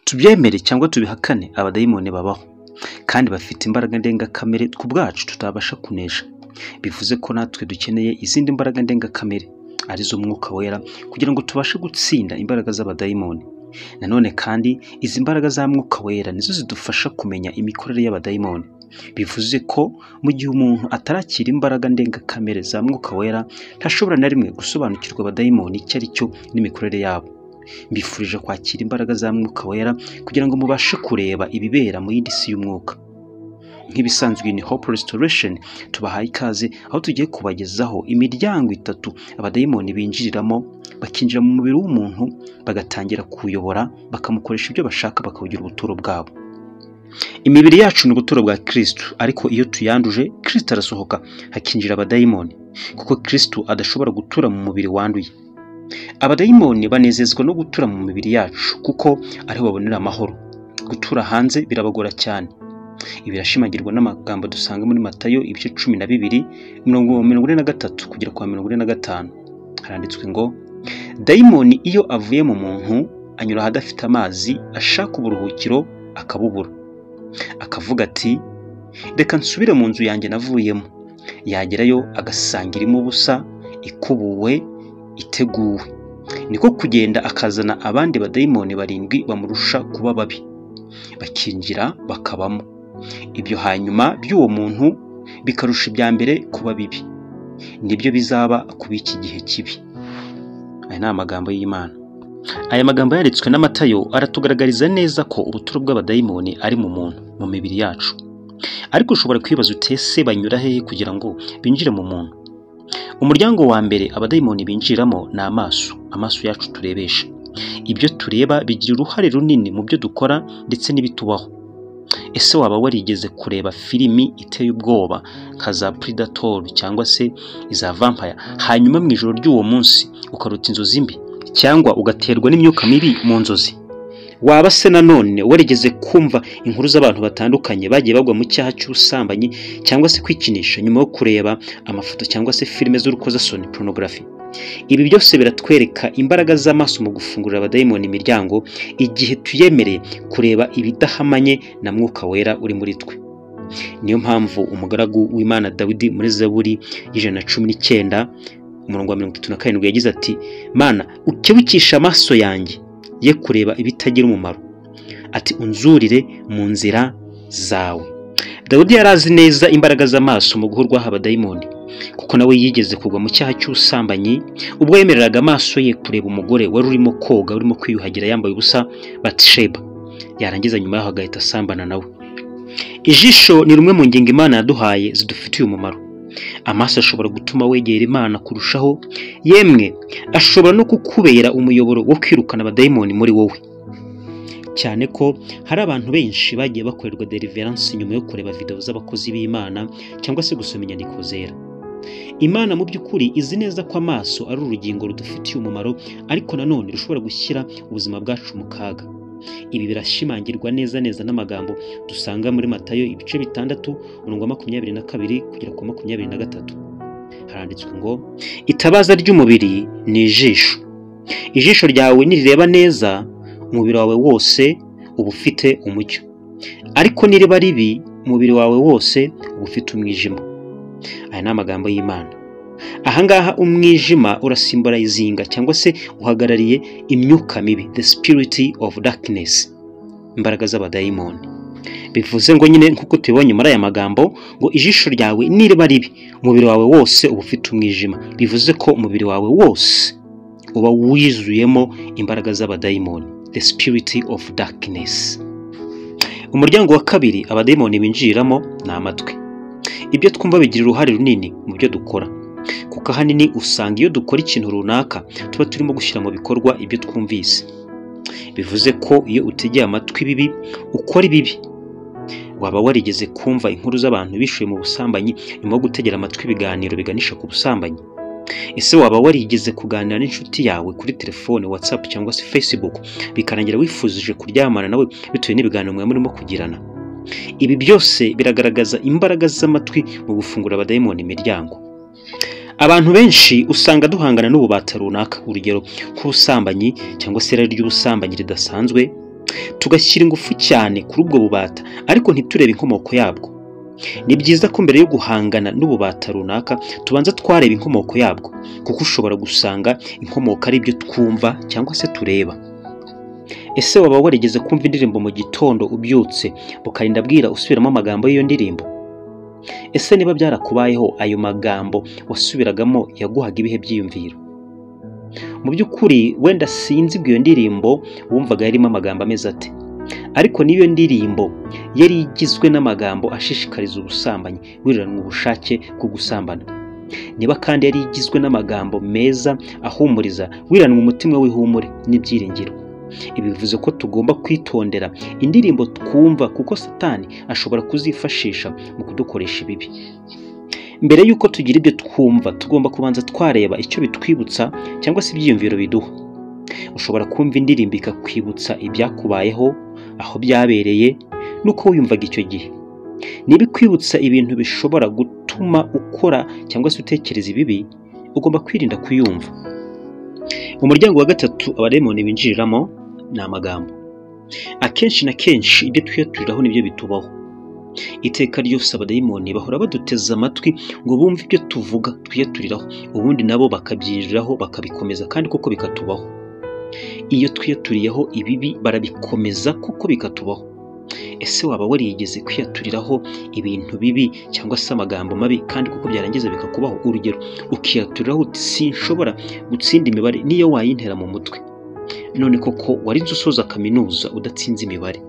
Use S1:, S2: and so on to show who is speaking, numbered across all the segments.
S1: tubyemere cyangwa tubihakane abadayimoni babaho kandi bafite imbaraga ndengakamere ku bwacu tutabasha kunesha bivuze ko natwe dukeneye izindi mbaraga ndengakamere arizo mwuka wera kugira ngo tubashe gutsinda imbaraga z'abadayimoni nanone kandi izi mbaraga za mwuka wera nizo zidufasha kumenya imikorere y'abadayimoni bivuze ko mu gihe umuntu atarakira imbaraga ndengakamere za mwuka wera ntashobora na rimwe gusobanukirwa abadayimoni icyo ari cyo n'imikorere yabo mbifurije kwakira imbaraga za mwuka wera kugira ngo mubashe kureba ibibera mu yindi si y'umwuka nk'ibisanzwe ni hope restoration tubahaye ikaze aho tugiye kubagezaho imiryango itatu abadayimoni binjiriramo bakinjira mu mubiri w'umuntu bagatangira kuwuyobora bakamukoresha ibyo bashaka bakawugira ubuturo bwabo imibiri yacu ni ubuturo bwa kirisitu ariko iyo tuyanduje kirisitu arasohoka hakinjira abadayimoni kuko kirisitu adashobora gutura mu mubiri wanduye abadayimoni banezezwa no gutura mu mibiri yacu kuko ariho babonera amahoro gutura hanze birabagora cyane ibi birashimagirwa n'amagambo dusanga muri matayo ibice cumi na bibiri mirongo mirongo ine na gatatu kugera kwa mirongo ine na gatanu haranditswe ngo dayimoni iyo avuye mu muntu anyura ahadafite amazi ashaka uburuhukiro akabubura akavuga ati reka nsubire mu nzu yanjye navuyemo yagerayo agasanga irimo ubusa ikubuwe iteguwe niko kugenda akazana abandi badayimoni barindwi bamurusha kuba babi bakinjira bakabamo ibyo hanyuma by'uwo muntu bikarusha ibya mbere kuba bibi nibyo bizaba ku b'iki gihe kibi aya ni amagambo y'imana aya magambo yanditswe n'amatayo aratugaragariza neza ko ubuturo bw'abadayimoni ari mu muntu mu mibiri yacu ariko ushobora kwibaza utese banyura hehe kugira ngo binjire mu muntu umuryango wa mbere abadayimoni binjiramo ni amaso amaso yacu turebesha ibyo tureba bigira uruhare runini mu byo dukora ndetse n'ibitubaho ese waba warigeze kureba filimi iteye ubwoba nka za predator cyangwa se iza vampire hanyuma mu ijoro ry'uwo munsi ukaruta inzozi mbi cyangwa ugaterwa n'imyuka mibi mu nzozi waba se nanone warigeze kumva inkuru z'abantu batandukanye bagiye bagwa mu cyaha cy'ubusambanyi cyangwa se kwikinisha nyuma yo kureba amafoto cyangwa se filime z'urukozasoni porunogarafi ibi byose biratwereka imbaraga z'amaso mu gufungurira abadayimoni imiryango igihe tuyemereye kureba ibidahamanye na mwuka wera uri muri twe niyo mpamvu umugaragu w'imana dawidi muri zaburi y'ijana na cumi n'icyenda umurongo wa mirongo itatu na karindwi yagize ati mana ukebukisha amaso yanjye ye kureba ibitagira umumaro ati unzurire mu nzira zawe dawudi yari azi neza imbaraga z'amaso mu guhu rw'aha abadayimoni kuko nawe yigeze kugwa mu cyaha cy'ubusambanyi ubwo yemereraga amaso ye kureba umugore wari urimo koga urimo kwiyuhagira yambaye ubusa batisheba yarangiza nyuma yaho agahita asambana nawe ijisho ni rumwe mu ngingo imana yaduhaye zidufitiye umumaro amaso ashobora gutuma wegera imana kurushaho yemwe ashobora no kukubera umuyoboro wo kwirukana abadayimoni muri wowe cyane ko hari abantu benshi bagiye bakorerwa deliverance nyuma yo kureba videwo z'abakozi b'imana cyangwa se gusoma inyandiko zera imana mu by'ukuri izi neza ko amaso ari urugingo rudufitiye umumaro ariko nanone rushobora gushyira ubuzima bwacu mu kaga ibi birashimangirwa neza neza n'amagambo dusanga muri matayo ibice bitandatu umurongo wa makumyabiri na kabiri kugera ku makumyabiri na gatatu haranditswe ngo itabaza ry'umubiri ni ijisho ijisho ryawe nirireba neza umubiri wawe wose uba ufite umucyo ariko niriba ribi umubiri wawe wose uba ufite umwijima aya ni amagambo y'imana ahangaha umwijima urasimbura izinga cyangwa se uhagarariye imyuka mibi the spirit of darkness imbaraga z'abadayimoni bivuze ngo nyine nk'uko tubibonye muri aya magambo ngo ijisho ryawe niriba ribi umubiri wawe wose uba ufite umwijima bivuze ko umubiri wawe wose uba wizuyemo imbaraga z'abadayimoni the spirit of darkness umuryango wa kabiri abadayimoni binjiriramo ni amatwi ibyo twumva bigira uruhare runini mu byo dukora kuko ahanini usanga iyo dukora ikintu runaka tuba turimo gushyira mu bikorwa ibyo twumvise bivuze ko iyo utegeye amatwi bibi ukora ibibi waba warigeze kumva inkuru z'abantu bishuye mu busambanyi nyuma yo gutegera amatwi ibiganiro biganisha ku busambanyi ese waba warigeze kuganira n'inshuti yawe kuri telefone watsapu cyangwa se facebook bikarangira wifuzije kuryamana nawe bitewe n'ibiganiro mwe murimo kugirana ibi byose biragaragaza imbaraga z'amatwi mu gufungura abadayimoni imiryango abantu benshi usanga duhangana n'ububata runaka urugero nk'ubusambanyi cyangwa se irari ry'ubusambanyi ridasanzwe tugashyira ingufu cyane kuri ubwo bubata ariko ntiturebe inkomoko yabwo ni byiza ko mbere yo guhangana n'ububata runaka tubanza twareba inkomoko yabwo kuko ushobora gusanga inkomoko ari ibyo twumva cyangwa se tureba ese waba warigeze kumva indirimbo mu gitondo ubyutse bukarinda bwira usubiramo amagambo y'iyo ndirimbo ese niba byarakubayeho ayo magambo wasubiragamo yaguhaga ibihe byiyumviro mu by'ukuri wenda sinzi ubwo iyo ndirimbo wumvaga yarimo amagambo ameze ate ariko n'iyo ndirimbo yari igizwe n'amagambo ashishikariza ubusambanyi wiruranwa ubushake bwo gusambana niba kandi yari igizwe n'amagambo meza ahumuriza wiruranwa umutima w'ihumure n'ibyiringiro ibi bivuze ko tugomba kwitondera indirimbo twumva kuko satani ashobora kuzifashisha mu kudukoresha ibibi mbere y'uko tugira ibyo twumva tugomba kubanza twareba icyo bitwibutsa cyangwa se ibyiyumviro biduha ushobora kumva indirimbo ikakwibutsa ibyakubayeho aho byabereye n'uko wiyumvaga icyo gihe ntibikwibutsa ibintu bishobora gutuma ukora cyangwa se utekereza ibibi ugomba kwirinda kuyumva umuryango wa gatatu abaremoni binjiriramo ni amagambo akenshi na kenshi ibyo twiyaturiraho nibyo bitubaho iteka ryose abadayimoni bahora baduteze amatwi ngo bumve ibyo tuvuga twiyaturiraho ubundi nabo bakabyinjiraho bakabikomeza kandi koko bikatubaho iyo twiyaturiyeho ibibi barabikomeza kuko bikatubaho ese waba warigeze kwiyaturiraho ibintu bibi cyangwa se amagambo mabi kandi kuko byarangiza bikakubaho urugero ukiyaturiraho uti sinshobora gutsinda imibare niyo wayintera mu mutwe none koko warinze usoza kaminuza udatsinze imibare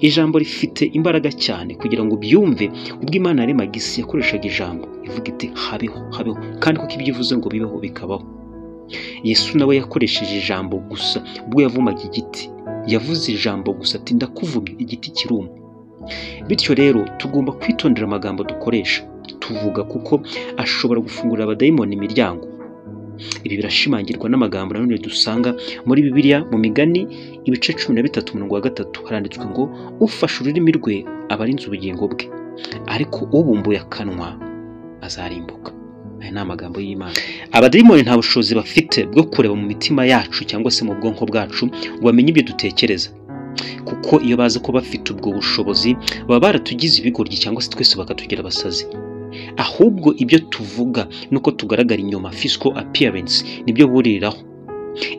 S1: ijambo rifite imbaraga cyane kugira ngo ubyumve ubwo imana yaremaga isi yakoreshaga ijambo ivuga iti habeho habeho kandi kuko ibyo ivuze ngo bibeho bikabaho yesu nawe yakoresheje ijambo gusa ubwo yavumaga igiti yavuze ijambo gusa ati ndakuvumye igiti kiruma bityo rero tugomba kwitondera amagambo dukoresha tuvuga kuko ashobora gufungurira abadayimoni imiryango ibi birashimangirwa n'amagambo nanone dusanga muri bibiliya mu migani ibice cumi na bitatu umurongo wa gatatu haranditswe ngo ufashe ururimi rwe aba arinze ubugingo bwe ariko ubumbuye akanwa azarimbuka aya ni amagambo y'imana abadayimoni nta bushobozi bafite bwo kureba mu mitima yacu cyangwa se mu bwonko bwacu ngo bamenye ibyo dutekereza kuko iyo bazi ko bafite ubwo bushobozi baba baratugize ibigoryi cyangwa se twese bakatugira abasazi ahubwo ibyo tuvuga nuko tugaragara inyuma physical appearance nibyo buririraho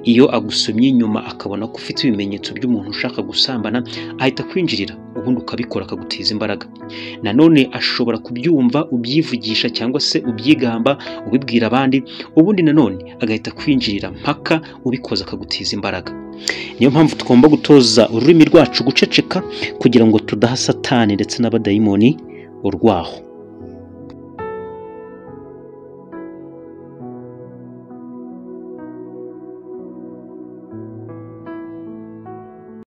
S1: iyo agusomye inyuma akabona ko ufite ibimenyetso by'umuntu ushaka gusambana ahita akwinjirira ubundi ukabikora akagutiza imbaraga nanone ashobora kubyumva ubyivugisha cyangwa se ubyigamba ubibwira abandi ubundi nanone agahita akwinjirira mpaka ubikoze akagutiza imbaraga niyo mpamvu tugomba gutoza ururimi rwacu guceceka kugira ngo tudaha satani ndetse n'abadayimoni urwaho